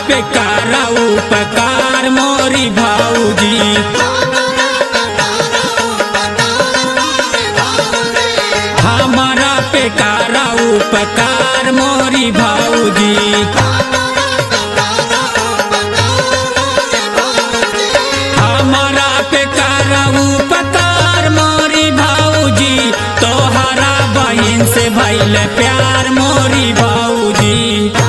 पे करा उपकार मोरी भाऊजी हमारा पे करा उपकार मोरी भाऊजी हमारा पे करा उपकार मोरी भाऊजी तोहरा बहन से भैल प्यार मोरी भाऊजी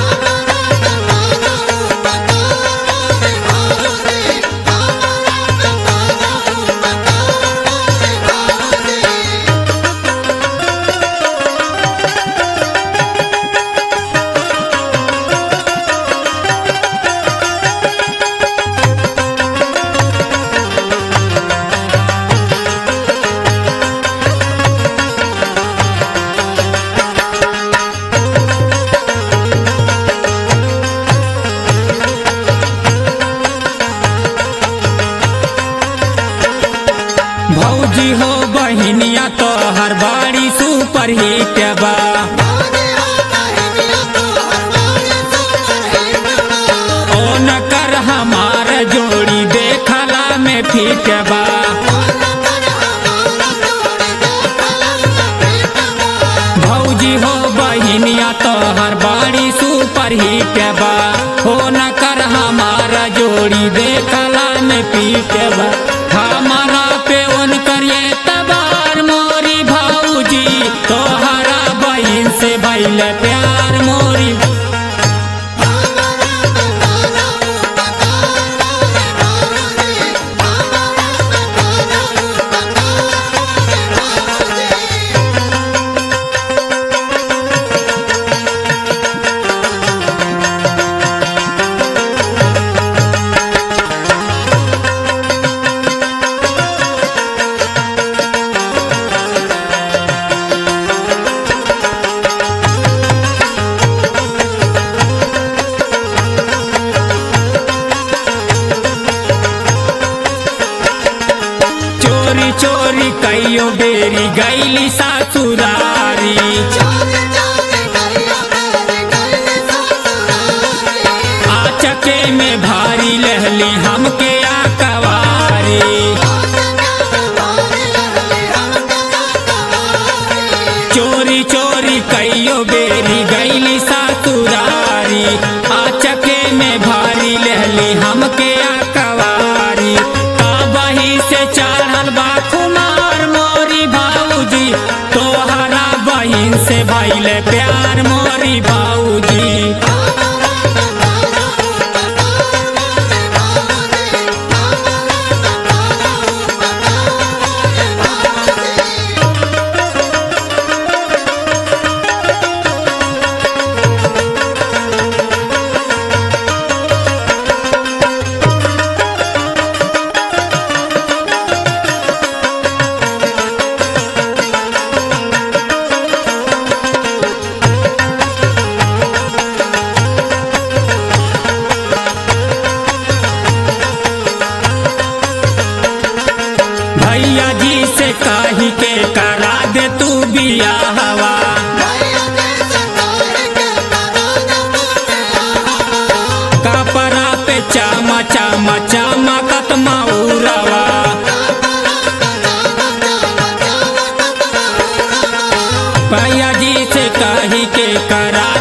भौजी हो बहिनिया तो हर बाड़ी सुपर हिट बा ओ न कर हमार जोड़ी देखला में फिट बा भौजी हो बहिनिया तो हर बाड़ी सुपर हिट बा हो न कर हमारा जोड़ी देखला में पीट बा हमारा पे उन करिए तबार मोरी भाऊजी तोहरा बहन से भैल प्यार मोरी चोरी चोरी कईयो बेरी गईली सासुरारी आचके में भारी लहली हमके आकवारी चोरी चोरी कईयो बेरी गईली सासुरारी आचके में भारी लहली हमके आकवारी बही से चढ़ल बा कुमार मोरी भाऊजी तोहरा बहिन से भैल प्यार मोरी भाऊजी भैया जी से कही के करा दे तू बिया हवा कपड़ा पे चामा चामा चामा कतमा उड़वा भैया जी से कही के करा